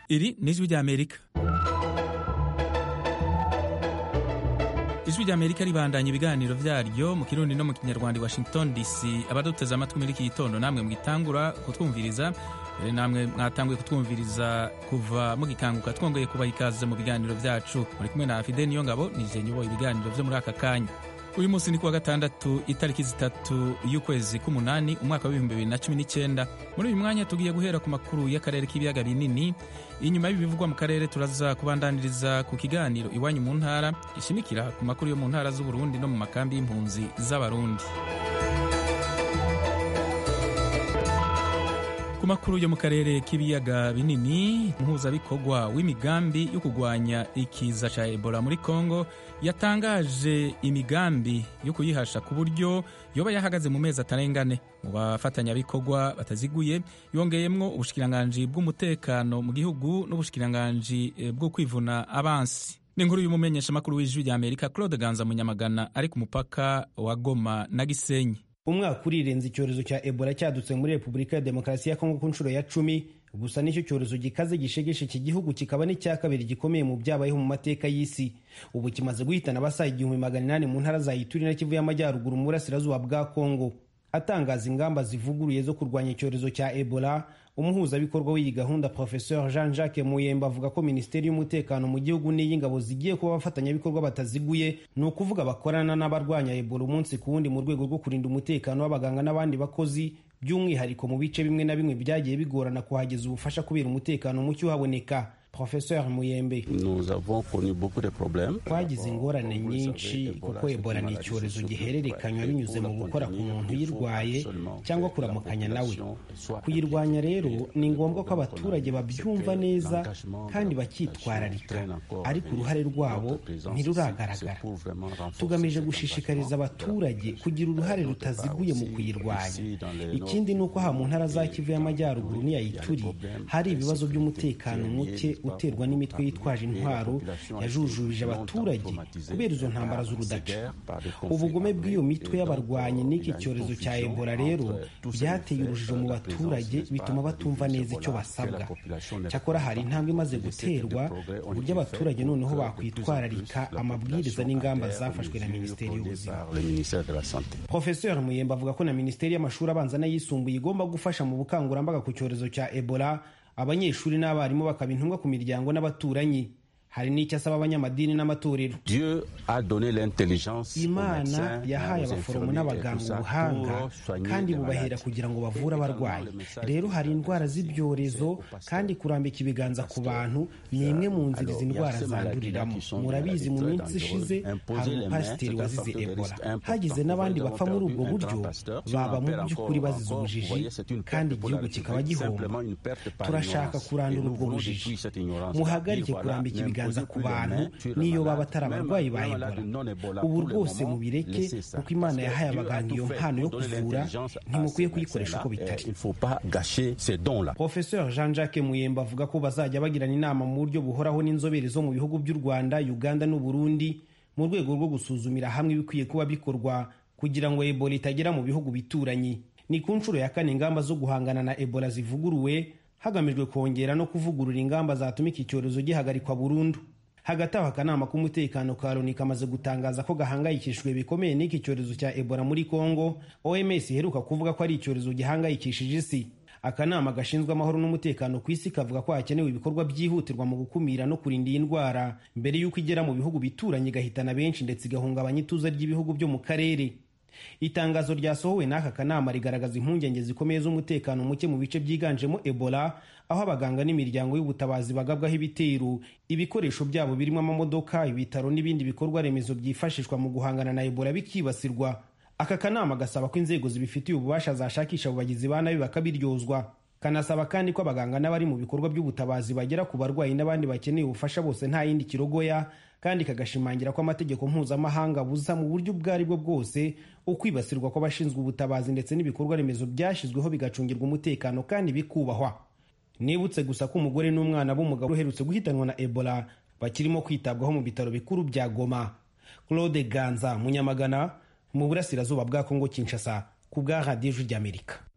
iri ni ijwi ry'amerika ijwi ry'amerika ribandanya ibiganiro vyaryo mu kirundi no mu kinyarwanda i washington dc abaduteze amatwi muri iki gitondo namwe mwitangura kutwumviriza mbere namwe mwatanguye kutwumviriza kuva mugikanguka twongeye kubaha ikaze mu biganiro vyacu muri kumwe na fide niyo ngabo nije nyoboye ibiganiro vyo muri aka kanya uyu munsi ni kuwa gatandatu itariki zitatu y'ukwezi k'umunani umwaka w'ibihumbi bibiri na cumi n'icyenda muri uyu mwanya tugiye guhera ku makuru y'akarere k'ibiyaga binini inyuma y'ibivugwa mu karere turaza kubandaniriza ku kiganiro iwanyu mu ntara gishimikira ku makuru yo mu ntara z'uburundi no mu makambi y'impunzi z'abarundi ku makuru yo mu karere k'ibiyaga binini mpuzabikorwa w'imigambi yo kurwanya ikiza ca ebola muri congo yatangaje imigambi yo kuyihasha ku buryo yoba yahagaze mu mezi atarengane mu bafatanyabikorwa bataziguye yongeyemwo ubushikiranganji bw'umutekano mu gihugu n'ubushikiranganji bwo kwivuna abansi ni inkuru y'umumenyeshamakuru w'ijwi rya amerika claude ganza munyamagana ari ku mupaka wa goma na gisenyi umwaka urirenze icyorezo cya ebola cyadutse muri repubulika ya demokarasi ya kongo ku nshuro ya cumi gusa nicyo cyorezo gikaze gishegeshe iki gihugu kikaba n'icya kabiri gikomeye mu byabayeho mu mateka y'isi ubu kimaze guhitana abasaga igihumbi magana inani mu ntara za ituri na kivu y'amajyaruguru mu burasirazuba bwa kongo atangaza ingamba zivuguruye zo kurwanya icyorezo cya ebola umuhuzabikorwa w'iyi gahunda professeur jean jacques muyemba avuga ko minisiteri y'umutekano mu gihugu n'iy'ingabo zigiye kuba abafatanyabikorwa bataziguye ni ukuvuga bakorana n'abarwanya ebola umunsi ku wundi mu rwego rwo kurinda umutekano w'abaganga n'abandi bakozi by'umwihariko mu bice bimwe na bimwe byagiye bigorana kuhageza ubufasha kubera umutekano muke uhaboneka professeur muyembe twagize ingorane nyinshi kuko ebola ni icyorezo gihererekanywa binyuze mu gukora ku muntu uyirwaye cyangwa kuramukanya nawe kuyirwanya rero ni ngombwa ko abaturage babyumva neza kandi bakitwararika ariko uruhare rwabo ntiruragaragara tugamije gushishikariza abaturage kugira uruhare rutaziguye mu kuyirwanya ikindi ni uko aha mu ntara za kivu y'amajyaruguru n'iya ituri hari ibibazo by'umutekano muke uterwa n'imitwe yitwaje intwaro yajujubije abaturage kubera izo ntambara z'urudaca ubugome bw'iyo mitwe y'abarwanyi n'iki cyorezo cya ebola rero byateye urujijo mu baturage bituma batumva neza icyo basabwa cyakora hari intambwe imaze guterwa ku buryo abaturage noneho bakwitwararika amabwiriza n'ingamba zafashwe na minisiteri y'ubuzima profesor muyemba avuga ko na minisiteri y'amashuri abanza n'ayisumbuye igomba gufasha mu bukangurambaga ku cyorezo cya ebola abanyeshuri n'abarimu bakaba intumwa ku miryango n'abaturanyi hari n'icyo asaba abanyamadini n'amatorero imana yahaye abaforomo n'abaganga ubuhanga kandi bubahera kugira ngo bavure abarwayi rero hari indwara z'ibyorezo kandi kurambika ibiganza ku bantu ni imwe mu nzira izi ndwara zanduriramo murabizi mu minsi ishize hari umupasiteri wazize ebola hagize n'abandi bapfa muri ubwo buryo baba mu by'ukuri bazize ubujiji kandi igihugu kikaba gihomba turashaka kurandura ubwo bujiji muhagarike kurambika ibiganza ku bantu n'iyo baba atari abarwayi ba ebola ubu rwose mubireke kuko imana yahaye abaganga iyo mpano yo kuvura ntimukwiye kuyikoresha uko bitari professeur jean jacques muyemba avuga ko bazajya bagirana inama mu buryo buhoraho n'inzobere zo mu bihugu by'u rwanda uganda n'uburundi mu rwego rwo gusuzumira hamwe ibikwiye kuba bikorwa kugira ngo ebola itagera mu bihugu bituranyi ni ku nshuro ya kane ingamba zo guhangana na ebola zivuguruwe hagamijwe kongera no kuvugurura ingamba zatuma iki cyorezo gihagarikwa burundu hagati aho akanama k'umutekano ka loni kamaze gutangaza ko gahangayikishijwe bikomeye n'iki cyorezo cya ebola muri congo oms iheruka kuvuga ko ari icyorezo gihangayikishije isi akanama gashinzwe amahoro n'umutekano ku isi kavuga ko hakenewe ibikorwa byihutirwa mu gukumira no kurinda iyi ndwara mbere y'uko igera mu bihugu bituranye igahitana benshi ndetse igahungabanya ituze ry'ibihugu byo mu karere itangazo ryasohowe n'aka kanama rigaragaza impungenge zikomeye z'umutekano muke mu bice byiganjemo ebola aho abaganga n'imiryango y'ubutabazi bagabwaho ibitero ibikoresho byabo birimo amamodoka ibitaro n'ibindi bikorwa remezo byifashishwa mu guhangana na ebola bikibasirwa aka kanama gasaba ko inzego zibifitiye ububasha zashakisha abo bagizi ba nabi bakabiryozwa kanasaba kandi ko abaganga n'abari mu bikorwa by'ubutabazi bagera ku barwayi n'abandi bakeneye ubufasha bose nta yindi kirogoya kandi kagashimangira ko amategeko mpuzamahanga buza mu buryo ubwo ari bwo bwose ukwibasirwa kw'abashinzwe ubutabazi ndetse n'ibikorwa remezo byashyizweho bigacungirwa umutekano kandi bikubahwa nibutse gusa ko umugore n'umwana b'umugabo uherutse guhitanwa na ebola bakirimo kwitabwaho mu bitaro bikuru bya goma claude ganza munyamagana mu burasirazuba bwa kongo kinshasa ku bwa radiyo ijwi ry'amerika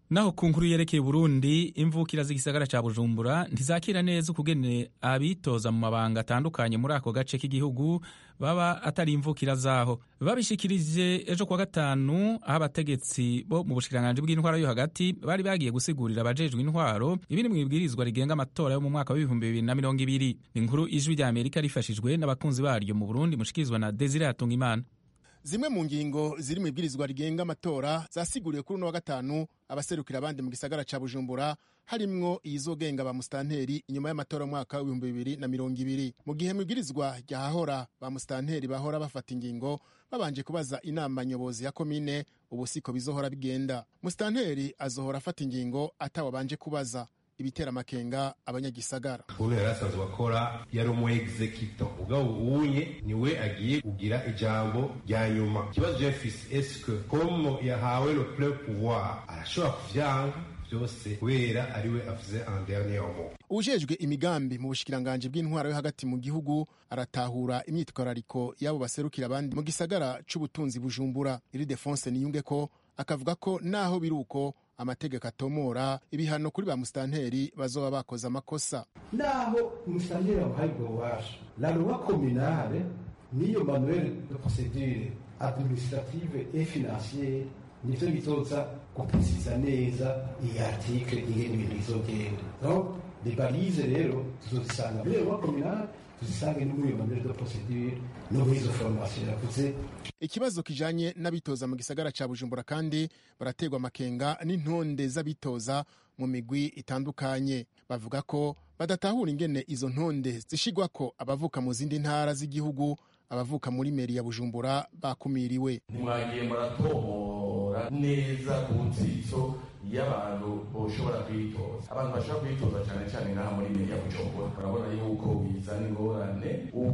naho ku nkuru yerekeye Burundi imvukira z'igisagara ca Bujumbura ntizakira neza ukugene abitoza mu mabanga atandukanye muri ako gace k'igihugu baba atari imvukira zaho babishikirije ejo kuwa gatanu aho abategetsi bo mu bushikiranganji bw'intwaro yo hagati bari bagiye gusigurira abajejwe intwaro ibiri mu ibwirizwa rigenga amatora yo mu mwaka w'ibihumbi bibiri na mirongo ibiri inkuru ijwi rya Amerika rifashijwe n'abakunzi baryo mu Burundi mushikirizwa na Desire Hatungimana zimwe mu ngingo ziri mu ibwirizwa rigenga amatora zasiguriwe kuri uno wa gatanu abaserukira abandi mu gisagara ca bujumbura harimwo iyizogenga ba musitanteri inyuma y'amatora y'umwaka w'ibihumbi bibiri na mirongo ibiri mu gihe mu ibwirizwa ryahahora ba musitanteri bahora bafata ingingo babanje kubaza inama nyobozi ya komine ubu siko bizohora bigenda musitanteri azohora afata ingingo atawabanje kubaza ibitera amakenga abanyagisagara ubu yari asanzwe akora yari umu executor ubwo uwunye niwe agiye kugira ijambo rya nyuma ikibazo jefisi esike komo yahawe le ple pouvoir arashobora kuvyanga byose kubera ariwe avuze en dernier mot ujejwe imigambi mu bushikiranganji bw'intwaro yo hagati mu gihugu aratahura imyitwarariko y'abo baserukira abandi mu gisagara c'ubutunzi bujumbura iri defonse niyunge ko akavuga ko naho biri uko amategeko atomora ibihano kuri ba musitanteri bazoba bakoze amakosa naho umusitanteri wamuhaye ubwo bubasha la loi communale n'iyo manuel de procedure administrative et financiere nivyo bizoza guprecisa neza iyi article ingene ibintu bizogenda donc les balize rero tuzozisanga muri iyo loi communale tuzisange no muri iyo manuel de procedure no muri izo formation yavuze ikibazo kijanye n'abitoza mu gisagara ca bujumbura kandi baraterwa amakenga n'intonde z'abitoza mu migwi itandukanye bavuga ko badatahura ingene izo ntonde zishigwako abavuka mu zindi ntara z'igihugu abavuka muri meri ya bujumbura bakumiriwe ntimwagiye muratomora neza ku nsitso y'abantu boshobora kwitoza abantu bashobora kwitoza cyane cyane ngaha muri meri ya bujumbura urabona yuko bizana ingorane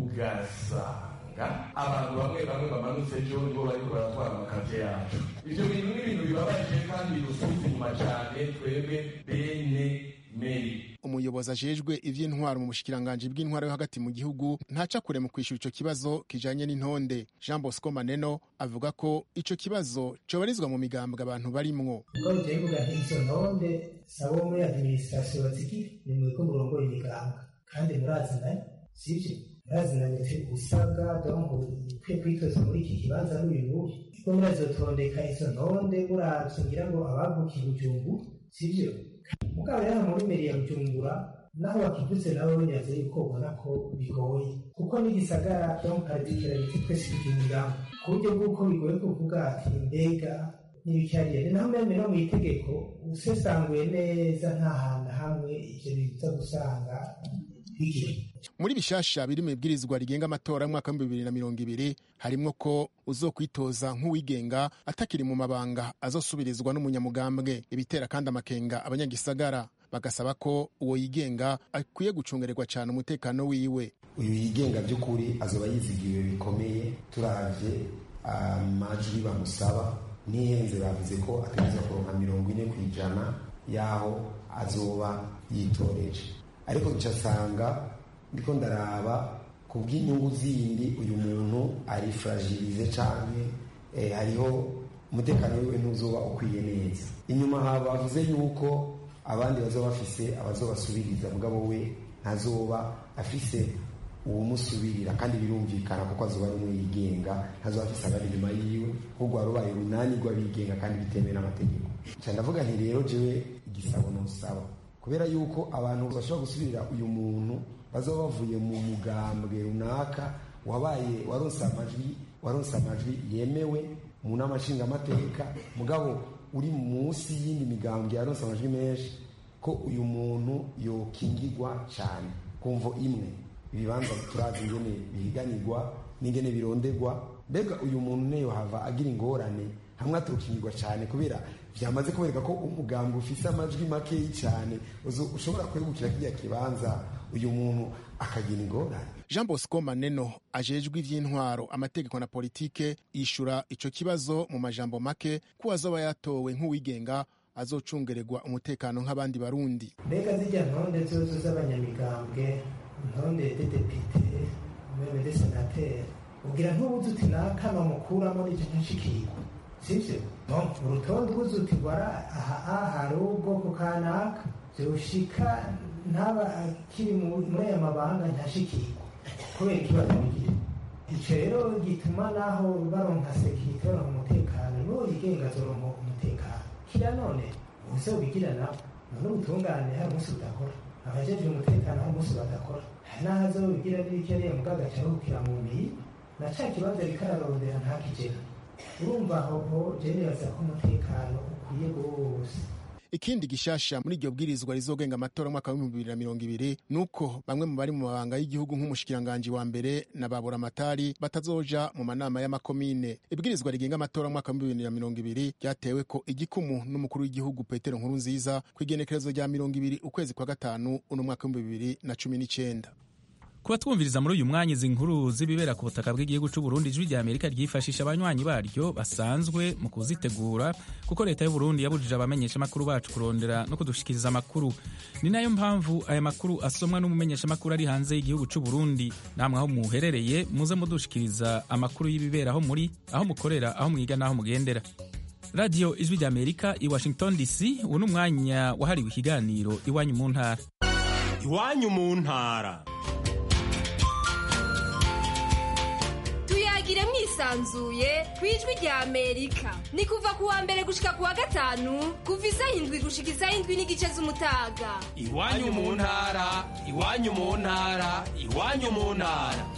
ugasanga abantu bamwe bamwe bamanutse ejo nibo bariko baratwara amakaziye yacu ivyo bintu ni ibintu bibabaje kandi bidusubiza inyuma cyane twebwe bene meri umuyobozi ajejwe ivy'intwaro mu bushikiranganji bw'intwaro yo hagati mu gihugu ntaca kure mu kwishura ico kibazo kijanye n'intonde jean bosco maneno avuga ko ico kibazo cobarizwa mu migambwe abantu barimwo ubwo bigiye kuvuga nti izo ntonde sabo muri administration bazigira ni mwebwe murongoye imigambwe kandi murazinanye sivyo murazinanye te usabwa donc ukwiye kwitoza muri iki kibanza n'uyu n'uyu kuko murazotondeka izo ntonde muravye ngira ngo abavukiye bujumbu sivyo mugabo rero muri meri ya bujumbura naho bakivutse nabo binyaze yuko ubona ko bigoye kuko n'igisagara cyo mu particularity twese tukinyuramo ku buryo bw'uko bigoye kuvuga ati mbega n'ibicyariye ni naho mbere no mu itegeko usesanguye neza nta hantu hamwe ivyo biza gusanga bigiri muri bishasha biri mu ibwirizwa rigenga amatora y'umwaka w'ibihumbi bibiri na mirongo ibiri harimwo ko uzokwitoza nk'uwigenga atakiri mu mabanga azosubirizwa n'umunyamugambwe ibitera kandi amakenga abanyagisagara bagasaba ko uwo yigenga akwiye gucungererwa cyane umutekano wiwe uyu yigenga by'ukuri azoba yizigiwe bikomeye turavye amajwi bamusaba n'ihenze bavuze ko ategereza kuronka mirongo ine ku ijana y'aho azoba yitoreje ariko ncasanga ndiko ndaraba ku bw'inyungu zindi uyu muntu ari fragilize canke eh, hariho umutekano wiwe ntuzoba ukwiye neza inyuma ha bavuze yuko abandi bazoba bafise abazobasubiriza mugabo we ntazoba afise uwumusubirira kandi birumvikana kuko azoba ari umwe yigenga ntazoba afise abari inyuma yiwe ahubwo warubaye urunani rw'abigenga kandi bitemewe n'amategeko nca ndavuga nti rero jewe igisabo nosaba kubera yuko abantu bashobora gusubirira uyu muntu bazoba bavuye mu mugambwe runaka wabaye waronse amajwi waronse amajwi yemewe mu nama nshingamateka mugabo uri munsi y'indi migambwe yaronse amajwi menshi ko uyu muntu yokingirwa cyane kumvo imwe ibibanza turazi ingene bihiganirwa n'ingene bironderwa mbega uyu muntu neyo hava agira ingorane hamwe aturukingirwa cyane kubera byamaze kubereka ko umugambwe ufise amajwi makeyi cyane ushobora kwegukira kiriya kibanza uyu muntu akagira ingorane jean bosco maneno ajejwe ivy'intwaro amategeko na politike yishura ico kibazo mu majambo make ko azoba yatowe nk'uwigenga azocungererwa umutekano nk'abandi barundi mbega zijya ntonde zose z'abanyamigambwe ntonde de depite meme de senateri ubwira ntubuze uti nakama mukuramo n'icyo ntashikirwa sibyo no urutonde ubuze uti gwara aha hari ubwoko kanaka byoshika ntaba akiri muri aya mabanga ntashikirwa kubera ikibazo bigira icyo rero gituma naho baronka sekirite baronka umutekano n'uwo yigenga azoronka umutekano kira none ubuse ubigira nabo none ubutungane hari umunsi budakora abajejwe umutekano hari umunsi badakora hari n'aho azobigira n'ibikeneye mugaga acaruhukira mu mubiri na ca kibanza rikararondera ntakigera urumva aho je nibaza ko umutekano ukwiye rwose ikindi gishasha muri iryo bwirizwa rizogenga amatora mwaka w'ibihumbi bibiri na mirongo ibiri ni uko bamwe mu bari mu mabanga y'igihugu nk'umushikiranganji wa mbere na baburamatari batazoja mu manama y'amakomine ibwirizwa rigenga amatora mwaka w'ibihumbi bibiri na mirongo ibiri ryatewe ko igikumu n'umukuru w'igihugu petero nkuru nziza ku igenekerezo rya mirongo ibiri ukwezi kwa gatanu uno mwaka w'ibihumbi bibiri na cumi n'icenda kuba twumviriza muri uyu mwanya izi nkuru z'ibibera ku butaka bw'igihugu cy'u Burundi ijwi rya Amerika ryifashisha abanywanyi baryo basanzwe mu kuzitegura kuko leta y'u Burundi yabujije abamenyesha makuru bacu kurondera no kudushikiriza amakuru ni nayo mpamvu aya makuru asomwa n'umumenyesha makuru ari hanze y'igihugu cy'u Burundi namwe aho muherereye muze mudushikiriza amakuru y'ibibera aho muri aho mukorera aho mwiga n'aho mugendera radiyo ijwi rya Amerika i Washington DC ubu ni umwanya wahariwe ikiganiro iwanyu mu ntara iwanyu mu ntara tuyagire mwisanzuye ku ijwi rya amerika ni kuva ku wa mbere gushika ku wa gatanu kuva isaha indwi gushika isaha indwi n'igice z'umutaga iwanyu mu ntara iwanyu mu ntara iwanyu mu ntara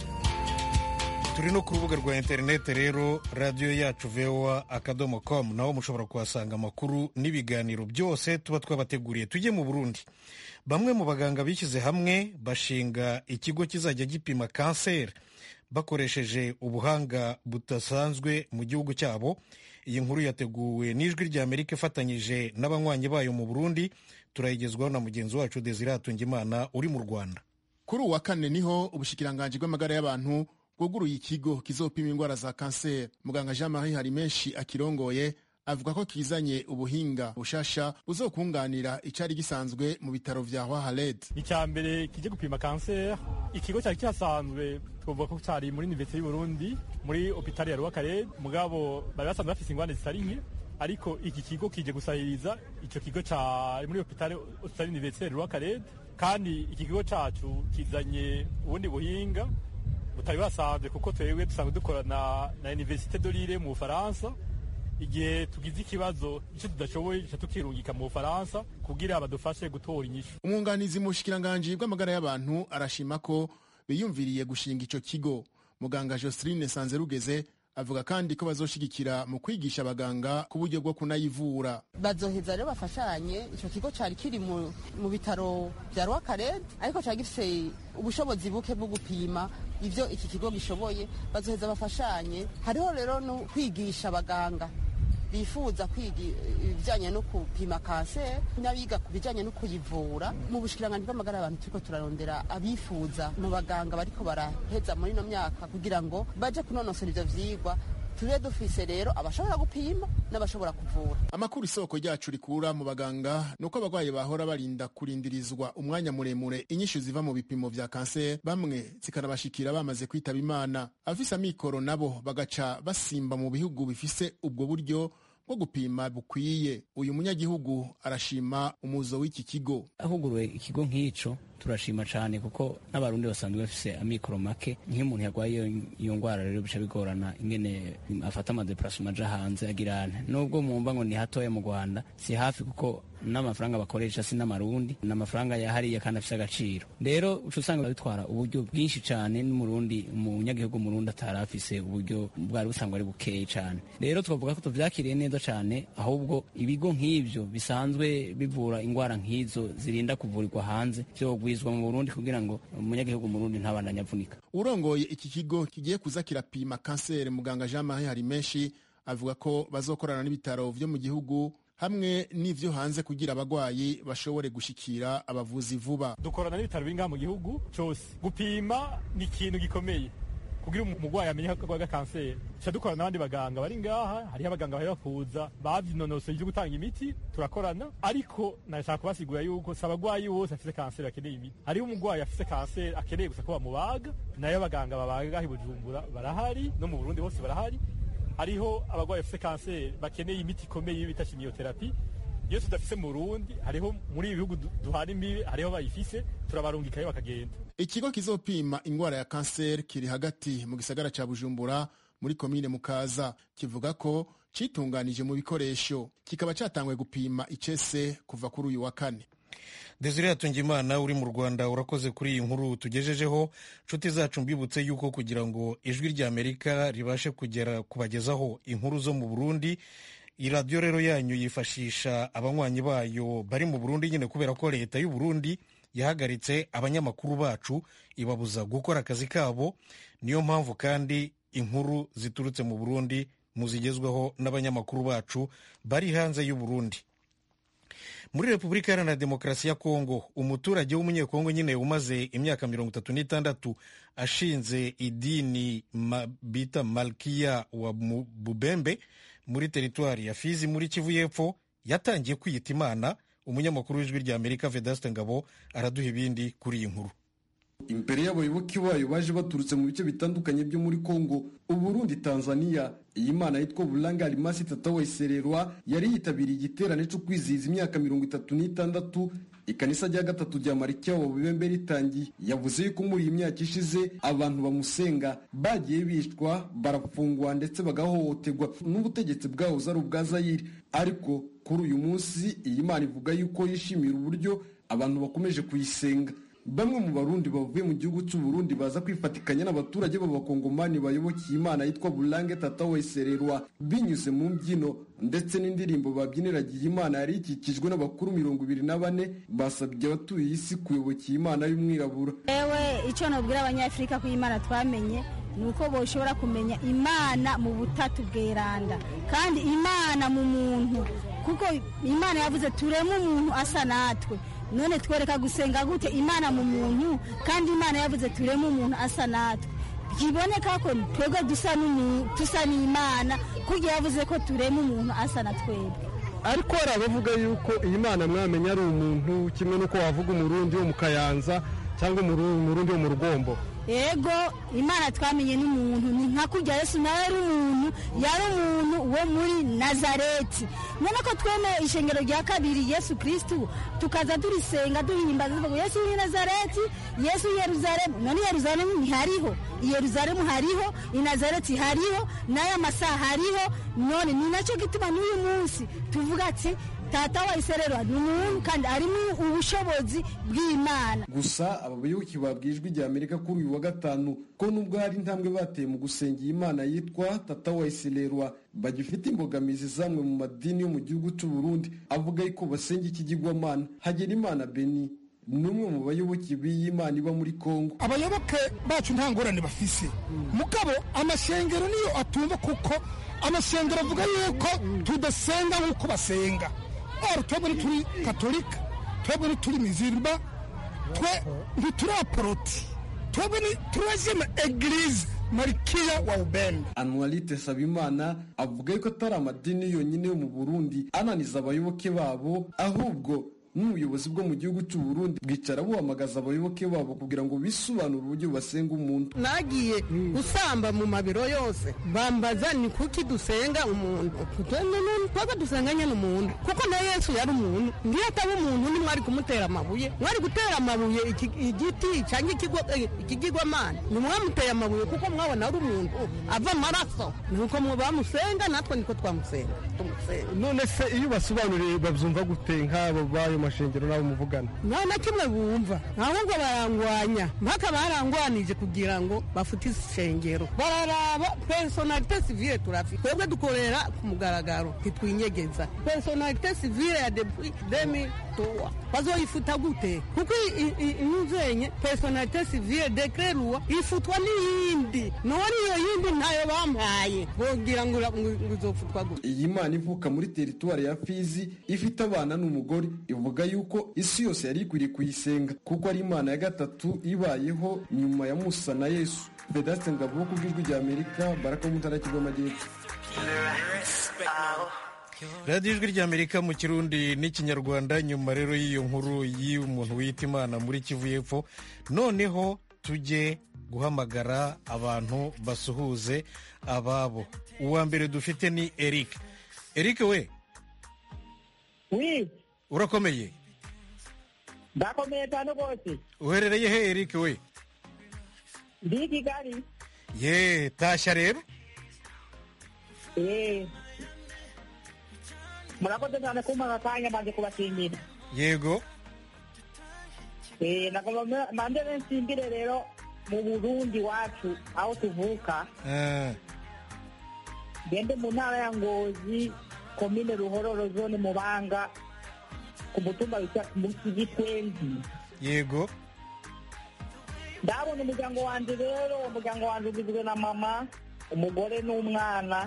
turi no ku rubuga rwa interineti rero radiyo yacu voa akadomo komu naho mushobora kuhasanga amakuru n'ibiganiro byose tuba twabateguriye tujye mu burundi bamwe mu baganga bishyize hamwe bashinga ikigo kizajya gipima kanseri bakoresheje ubuhanga budasanzwe mu gihugu cyabo iyi nkuru yateguwe n'ijwi rya amerika ifatanyije n'abanywanyi bayo mu burundi turayigezwaho na mugenzi wacu desire hatungimana uri mu rwanda kuri uwa kane niho ubushikiranganji bw'amagara y'abantu bwuguruye ikigo kizopima indwara za kanseri muganga jean marie hari menshi akirongoye avuga ko kizanye ubuhinga bushasha buzokunganira icyari gisanzwe mu bitaro vya Hwahaled. icya mbere kije gupima kanseri ikigo cyari kihasanzwe twavuga ko cyari muri universite y'u Burundi muri hopitali ya Rwakarede mugabo bari basanzwe bafise ingwane zitari nke ariko iki kigo kije gusahiriza ico kigo ca muri hopitali hopitali universite Rwakarede kandi iki kigo cacu kizanye ubundi buhinga butari basanzwe kuko twebwe dusanzwe dukorana na universite de Lille mu Bufaransa igihe tugize ikibazo icyo tudashoboye duca tukirungika mu bufaransa kugira badufashe gutora inyishu umwunganizi mu bushikiranganji bw'amagara y'abantu arashima ko biyumviriye gushinga ico kigo muganga joseline sanzerugeze avuga kandi ko bazoshigikira mu kwigisha abaganga ku buryo bwo kunayivura bazoheza rero bafashanye ico kigo cari kiri mu, mu bitaro vya rwakarede ariko cari gifise ubushobozi buke bwo gupima ivyo iki kigo gishoboye bazoheza bafashanye hariho rero no kwigisha abaganga bifuza kwiga ibijyanye no gupima kanseri n'abiga ku bijyanye no kuyivura mu bushikiranganji bw'amagara y'abantu turiko turarondera abifuza mu baganga bariko baraheza muri ino myaka kugira ngo baje kunonosora ivyo vyigwa tube dufise rero abashobora gupima n'abashobora kuvura amakuru isoko ryacu rikura mu baganga ni uko abarwayi bahora barinda kurindirizwa umwanya muremure inyishu ziva mu bipimo vya kanseri bamwe zikanabashikira bamaze kwitaba imana abafise amikoro nabo bagaca basimba mu bihugu bifise ubwo buryo bwo gupima bukwiye uyu munyagihugu arashima umuzo w'iki kigo ahuguruwe ikigo nk'ico turashima cyane kuko n'abarundi basanzwe bafise amikoro make nk'iyo umuntu yarwaye iyo ndwara rero bica bigorana ingene afata amadeparasoma aja hanze agirane nubwo mwumva ngo ni hatoya mu rwanda si hafi kuko n'amafaranga bakoresha si n'amarundi ni amafaranga yahariye kandi afise agaciro rero uca usanga bitwara uburyo bwinshi cyane n'umurundi umunyagihugu murundi atari afise uburyo bwari busanzwe ari bukeye cyane rero twavuga ko tuvyakiriye neza cyane ahubwo ibigo nk'ivyo bisanzwe bivura indwara nk'izo zirinda kuvurirwa hanze vyo kugwizwa mu Burundi kugira ngo umunyagihugu Murundi ntabandanye avunika urongoye iki kigo kigiye kuza kirapima kanseri muganga Jean Marie hari menshi avuga ko bazokorana n'ibitaro vyo mu gihugu hamwe n'ivyo hanze kugira abagwayi bashobore gushikira abavuzi vuba dukorana n'ibitaro biri ngaha mu gihugu cyose gupima ni ikintu gikomeye kugira umurwayi amenye ko arwaye kanseri tuca dukorana n'abandi baganga bari ngaha hariho abaganga bari bakuza bavyinonosoye ivyo gutanga imiti turakorana ariko nashaka kubasigura yuko si abagwayi bose afise kanseri bakeneye imiti hariho umurwayi afise kanseri akeneye gusa ko bamubaga nayo abaganga babaga i bujumbura barahari no mu burundi bose barahari hariho abarwayi bafite kanseri bakeneye imiti ikomeye bita chimiotherapy iyo tudafise mu Burundi hariho muri ibi bihugu duhana imbibe hariho bayifise turabarungikayo bakagenda ikigo kizopima ingwara ya kanseri kiri hagati mu gisagara ca bujumbura muri komine mukaza kivuga ko citunganije mu bikoresho kikaba catanguye gupima icese kuva kuri uyu wa kane desire hatungimana uri mu rwanda urakoze kuri iyi nkuru tugejejeho nshuti zacu mbibutse yuko kugira ngo ijwi rya amerika ribashe kugera kubagezaho inkuru zo mu burundi iyi radiyo rero yanyu yifashisha abanywanyi bayo bari mu burundi nyine kubera ko leta y'u burundi yahagaritse abanyamakuru bacu ibabuza gukora akazi kabo niyo mpamvu kandi inkuru ziturutse mu burundi muzigezweho n'abanyamakuru bacu bari hanze y'u burundi muri repubulika iharanira demokarasi ya kongo umuturage w'umunyekongo nyine umaze imyaka mirongo itatu n'itandatu ashinze idini ma, bita malkiya wa bubembe muri teritwari ya fizi muri kivu y'epfo yatangiye kwiyita imana umunyamakuru w'ijwi rya amerika vedaste ngabo araduha ibindi kuri iyi nkuru imbere y'abayoboke bayo baje baturutse mu bice bitandukanye byo muri kongo uburundi tanzania iyi mana yitwa buranga arimasi tata wesererwa yari yitabiriye igiterane cyo kwizihiza imyaka mirongo itatu n'itandatu ikanisa rya gatatu rya marikiya wa bubembe ritangiye yavuze yuko muri iyi myaka ishize abantu bamusenga bagiye bicwa barafungwa ndetse bagahohoterwa n'ubutegetsi bwahoze ari ubwa zayiri ariko kuri uyu munsi iyi mana ivuga yuko yishimira uburyo abantu bakomeje kuyisenga bamwe mu barundi bavuye mu gihugu cy'u Burundi baza kwifatikanya n'abaturage b'abakongomani bayobokiye imana yitwa burange tata wesererwa binyuze mu mbyino ndetse n'indirimbo babyiniragiye imana yari ikikijwe n'abakuru mirongo ibiri na bane basabye abatuye isi kuyobokiye imana y'umwirabura yewe icyo nabwira abanyafurika ko imana twamenye ni uko boshobora kumenya imana mu butatu bweranda kandi imana mu muntu kuko imana yavuze tureme umuntu asa natwe none twereka gusenga gute imana mu muntu kandi imana yavuze tureme umuntu asa natwe byiboneka ko twebwe dusa n'imana kuko yavuze ko tureme umuntu asa na twebwe ariko hari abavuga yuko iyi mana mwamenya ari umuntu kimwe n'uko wavuga umurundi wo mu kayanza cyangwa umurundi wo mu rugombo yego imana twamenye n'umuntu ni nka kurya yesu nawe ari umuntu yari umuntu wo muri nazareti none ko twemeye ishengero rya kabiri yesu kirisitu tukaza turisenga duhimbaza tuvuga yesu w'i nazareti yesu w'i yeruzalemu none yeruzalemu ntihariho i yeruzalemu hariho i nazareti hariho n'aya masaha hariho none ni nacyo gituma n'uyu munsi tuvuga ati tata wa isererwa ni umuntu kandi arimo ubushobozi bw'imana gusa aba bayoboke babwijwe igihe amerika kuri uyu wa gatanu ko nubwo hari intambwe bateye mu gusenga iyi mana yitwa tata wa isererwa bagifite imbogamizi zamwe mu madini yo mu gihugu cy'u Burundi avuga yuko basenga ikigirwamana hagera imana beni ni umwe mu bayoboke b'iyi mana iba muri kongo abayoboke bacu nta ngorane bafise mugabo amashengero niyo atumva kuko amashengero avuga yuko tudasenga nk'uko basenga oro twebwe ntituri katolika twebwe ntituri mizirima twe ntituri aporoti twebwe turajeme egirize marikiya wa ubembe anuwarite sabimana avuga yuko atari amadini yonyine yo mu burundi ananiza abayoboke babo ahubwo n'ubuyobozi bwo mu gihugu cy'u Burundi bwicara buhamagaza abayoboke babo kugira ngo bisobanure uburyo basenga umuntu nagiye gusamba mu mabiro yose bambaza ni kuki dusenga umuntu twebwe dusenga nyine umuntu kuko na yesu yari umuntu ngiyo ataba umuntu ntimwari kumutera amabuye mwari gutera amabuye igiti cyangwa ikigirwamana ntimwamuteye amabuye kuko mwabona ari umuntu ava amaraso nuko bamusenga natwe niko twamusenga none se iyo basobanuriye babyumva gute nk'abo bayo mashengero n'abo muvugana nta na kimwe bumva ahubwo barangwanya mpaka barangwanije kugira ngo bafute ishengero bararaba personalite civile turafite twebwe dukorera ku mugaragaro ntitwinyegeza personalite civile ya demi tuwa bazoyifuta gute kuko inyuzenye personalite civile dekreruwa ifutwa n'iyindi none iyo yindi ntayo bampaye bogira ngo izofutwa gute iyi mana ivuka muri teritwari ya fizi ifite abana n'umugore ivuga yuko isi yose yari ikwiriye kuyisenga kuko ari imana ya gatatu ibayeho nyuma ya musa na yesu vedaste ngabo ku bw'ijwi rya amerika baraka mu ntara y'amajyepfo radiyo ijwi rya amerika mu kirundi n'ikinyarwanda nyuma rero y'iyo nkuru y'umuntu wita imana muri kivu y'epfo noneho tujye guhamagara abantu basuhuze ababo uwa mbere dufite ni eric eric we wi urakomeye ndakomeye cyane rwose uherereye he eric we ndi i kigali ye tashya rero Eh. murakoze cyane kumpa akanya maze kubashimira yego Eh, nagomba mande nsimbire rero mu burundi wacu aho tuvuka Ah, gende mu ntara ya ngozi komine ruhororo zone mubanga ku mutumba witwa munsi gitwenzi yego ndabona umuryango wanjye rero umuryango wanjye ugizwe na mama umugore n'umwana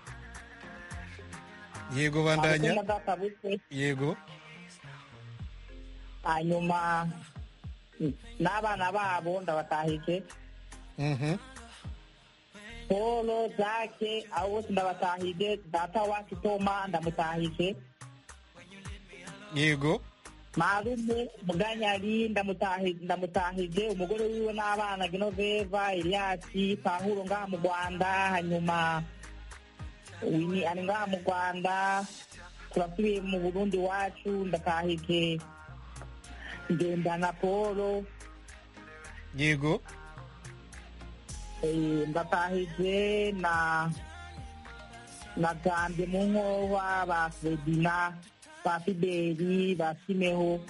yego bandanya Abakobwa databuke yego hanyuma mm, n'abana babo ndabatahije Mhm. polo jake abo bose ndabatahije data wacu toma ndamutahije yego marume muganyari ndamutahi- ndamutahije umugore wiwe n'abana genoveva eliasi pahuro ngaha mu rwanda hanyuma wini ari ngaha mu rwanda turasubiye mu burundi wacu ndatahije ngendana polo yego Eh, ndatahije na na gambye mu nkoba ba fredina ba fideli ba simeho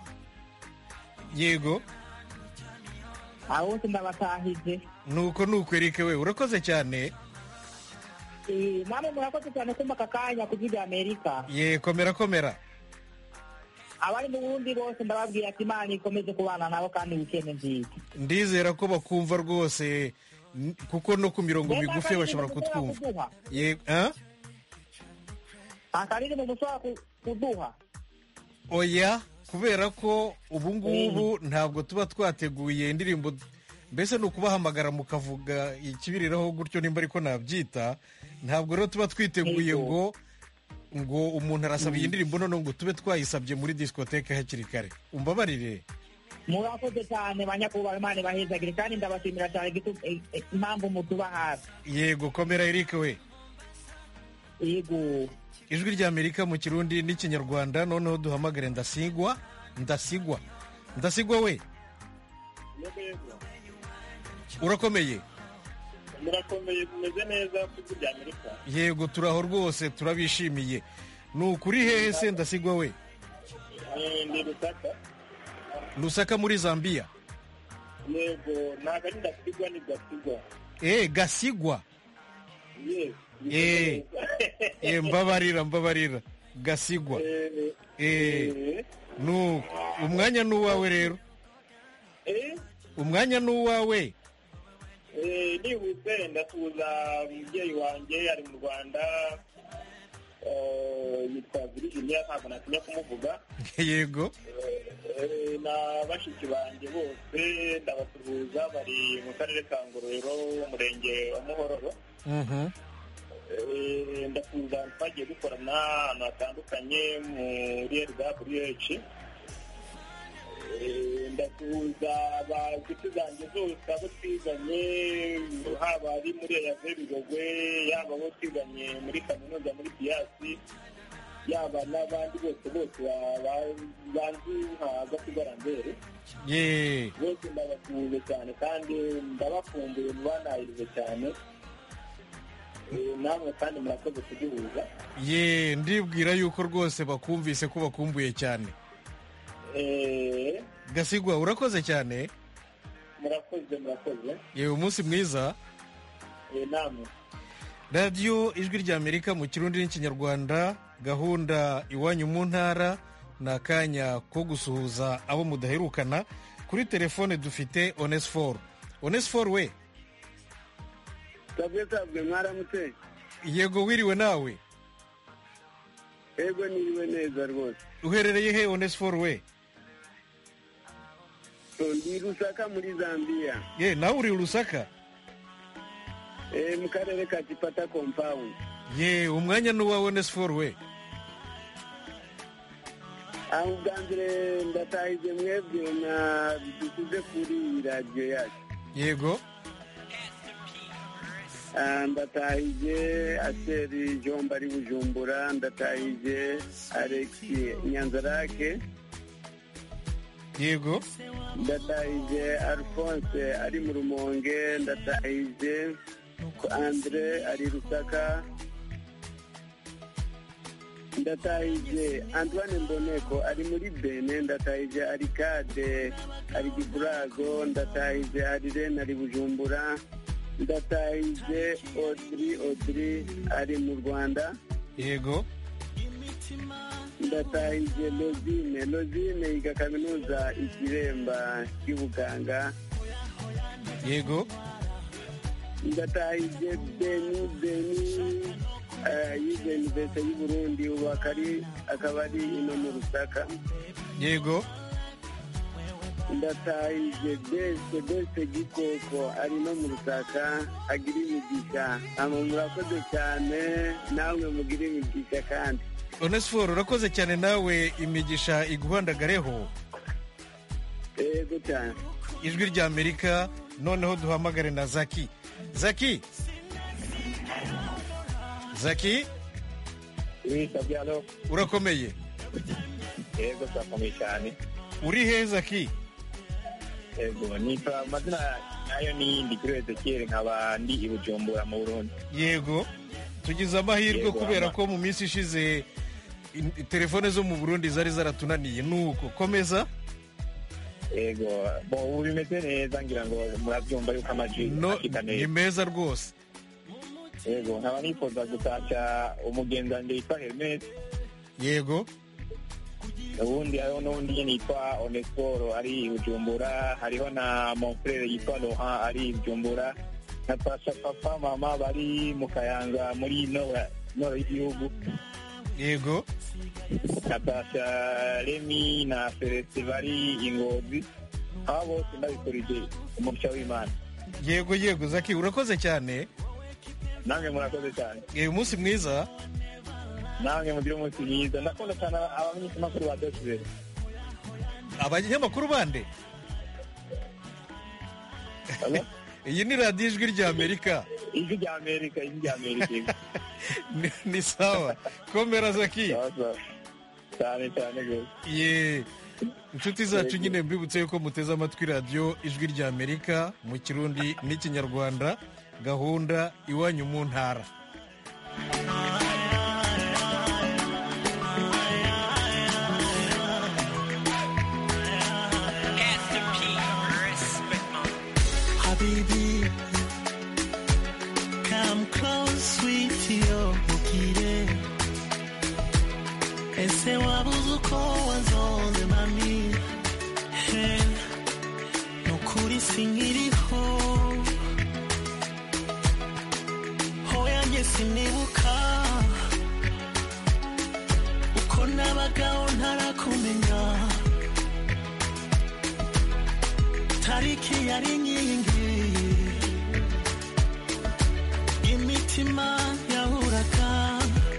yego abo bose ndabatahije nuko nuko eric we urakoze cyane Eh, namwe murakoze cyane kumva aka kanya ku bw'ibya amerika ye komera komera abari mu burundi bose ndababwira ati imana ikomeze kubana nabo kandi wikende nziza ndizera ko bakumva rwose n- kuko no ku mirongo Mbega migufi akaririmbo bashobora mushobora kutwumva kuduha? Ye- ah? akaririmbo mushobora ku- kuduha oya kubera ko ubu ngubu ntabwo tuba twateguye indirimbo mbese ni ukubahamagara mukavuga ikibiriraho gutyo nimba ariko nabyita ntabwo rero tuba twiteguye ngo ngo umuntu arasaba iyi ndirimbo noneho ngo tube twayisabye muri disikoteke hakiri kare umbabarire murakoze cyane banyakubahwa imana ibahezagire kandi ndabashimira cyane gitu- eh, eh, impamvu mutuba hafi yego komera eric we yego ijwi ry'amerika mu kirundi n'ikinyarwanda noneho duhamagare ndasigwa ndasigwa ndasigwa we urakomeye murakomeye mumeze neza ku bya amerika yego turaho rwose turabishimiye ni ukuri hehe se ndasigwa we Eh, ndi rusaka lusaka muri zambia yego ntabwo ari ndasigwa ni gasigwa eh gasigwa yes eh eh mbabarira mbabarira gasigwa eh nuko umwanya ni uwawe rero eh umwanya ni uwawe Eh, nihuse ndasuhuza umubyeyi wanjye ari mu rwanda eh, yitwa virginia ntabwo natinya kumuvuga yego Eh, na bashiki banjye bose ndabasuhuza bari mu karere ka ngororero umurenge wa muhororo Mhm. Eh, ndasuhuza twagiye dukorana ahantu hatandukanye muri rwh ndasuhuza abashuti zanjye zose abo twiganye haba ari muri eyave bigogwe yaba abo twiganye muri kaminuza muri biyasi yaba n'abandi bose bose ba- ba- banzi nka gasigarambere ye bose ndabasuhuje cyane kandi ndabakumbuye mubanahirize cyane Eh, namwe kandi murakoze kuduhuza ye ndibwira yuko rwose bakumvise ko bakumbuye cyane Eh, gasigwa urakoze cyane murakoze murakoze yewe umunsi mwiza Eh, namwe radiyo ijwi ry'amerika mu kirundi n'ikinyarwanda gahunda iwanyu mu ntara ni akanya ko gusuhuza abo mudaherukana kuri telefone dufite onesiforo onesiforo we sabwe sabwe mwaramutse yego wiriwe nawe ego niriwe neza rwose uherereye he onesiforo we So, ndi rusaka muri zambia ye nawe uri urusaka eh, mu karere ka kipata compound ye umwanya ni uwawe onesiforo we aho ubwa mbere ndatahije mwebwe na dusize kuri radiyo yacu yego Ah, ndatahije aseri jomba ari bujumbura ndatahije alexi nyanzarake yego ndatahije alphonse ari mu rumonge ndatahije andre ari rusaka ndatahije antoine mboneko ari muri bene ndatahije arikade ari giburago ndatahije arirene ari bujumbura ndatahije odiri odiri ari mu rwanda yego ndatahije lozine lozine yiga kaminuza ikiremba y'ubuganga yego ndatahije beni beni eh, yize universite y'uburundi ubu akari akaba ari ino mu rusaka yego ndatahije bese bese gikoko ari no mu rusaka agira imigisha ama murakoze cyane namwe mugira imigisha kandi onesiforo urakoze cyane nawe imigisha iguhandagareho yego cyane ijwi rya amerika noneho duhamagare na zaki zaki zaki Kabyalo urakomeye yego turakomeye cyane uri he zaki yego nitwa amazina nayo ni ndikuri ezekiyeli nkaba ndi i bujumbura mu burundi yego tugize amahirwe Yego, kubera ama- ko mu minsi ishize in- telefone zo mu burundi zari zaratunaniye nuko komeza yego bo ubu bimeze neza ngira ngo murabyumva yuko amajwi no ashika ni neza meza rwose yego nkaba nifuza gutashya umugenzi wanjye yitwa hermes yego ubundi hariho n'undi nyine yitwa onesiporo ari i bujumbura hariho na monfrere yitwa laurent ari i bujumbura natasha papa mama bari mu kayanza muri nora nora y'igihugu yego natasha remi na celeste bari ingozi aba bose ndabikurije umugisha w'imana yego yego zaki urakoze cyane namwe murakoze cyane uyu munsi mwiza namwe mugire umunsi mwiza ndakunda cyane abamenyeshamakuru ba dosibe abanyamakuru bande iyi ni radiyo ijwi rya amerika ijwi rya amerika ijwi rya amerika Ni- ni sawa komera zaki cyane cyane rwose ye inshuti zacu nyine mbibutse yuko muteze amatwi radiyo ijwi rya amerika mu kirundi n'ikinyarwanda gahunda iwanyu mu ntara Habibi, come close, sweetie, oh, ukire. Ese wabuze uko wanzonze mami He, nukuri sinkiriho hoya njye sinibuka uko nabagaho ntarakumenya tariki yari inkingi imitima yahuraga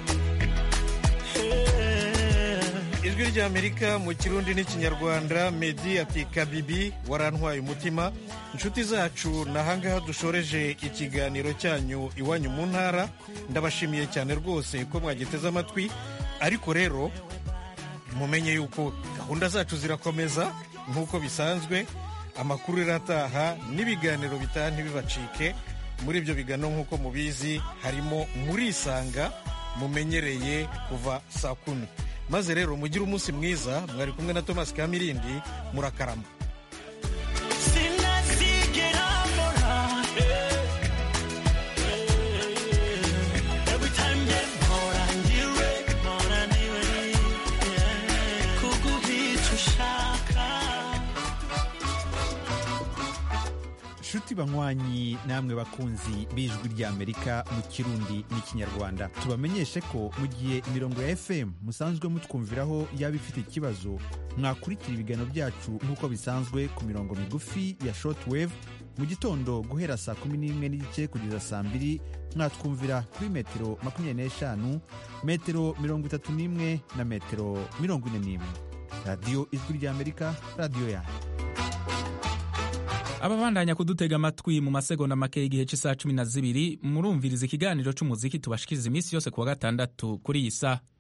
ijwi rya amerika mu kirundi n'ikinyarwanda medi ati kabibi warantwaye umutima inshuti zacu ni ahangaha dushoreje ikiganiro cyanyu iwanyu mu ntara ndabashimiye cyane rwose ko mwagiteze amatwi ariko rero mumenye yuko gahunda zacu zirakomeza nk'uko bisanzwe amakuru irataha n'ibiganiro bitaha ntibibacike muri ibyo biganiro nk'uko mubizi harimo murisanga mumenyereye kuva saa kumi maze rero mugire umunsi mwiza mwari kumwe na thomas kamirindi murakarama sinazigera mbona every time nge mpora ndiwe mpora ndiwe kuguhica ushaka nshuti banywanyi namwe bakunzi b'ijwi ry'amerika mu kirundi n'ikinyarwanda tubamenyeshe ko mu gihe imirongo ya fm musanzwe mutwumviraho yaba ifite ikibazo mwakurikira ibiganiro byacu nk'uko bisanzwe ku mirongo migufi ya shortwave mu gitondo guhera saa kumi n'imwe n'igice kugeza saa mbiri mwatwumvira kuri metero makumyabiri n'eshanu metero mirongo itatu n'imwe na metero mirongo ine n'imwe radiyo ijwi ry'amerika radiyo yanyu ababandanya kudutega amatwi mu masegonda make y'igihe cy'isaha cumi na zibiri murumviriza ikiganiro cy'umuziki tubashikiriza iminsi yose ku wa gatandatu kuri iyi saha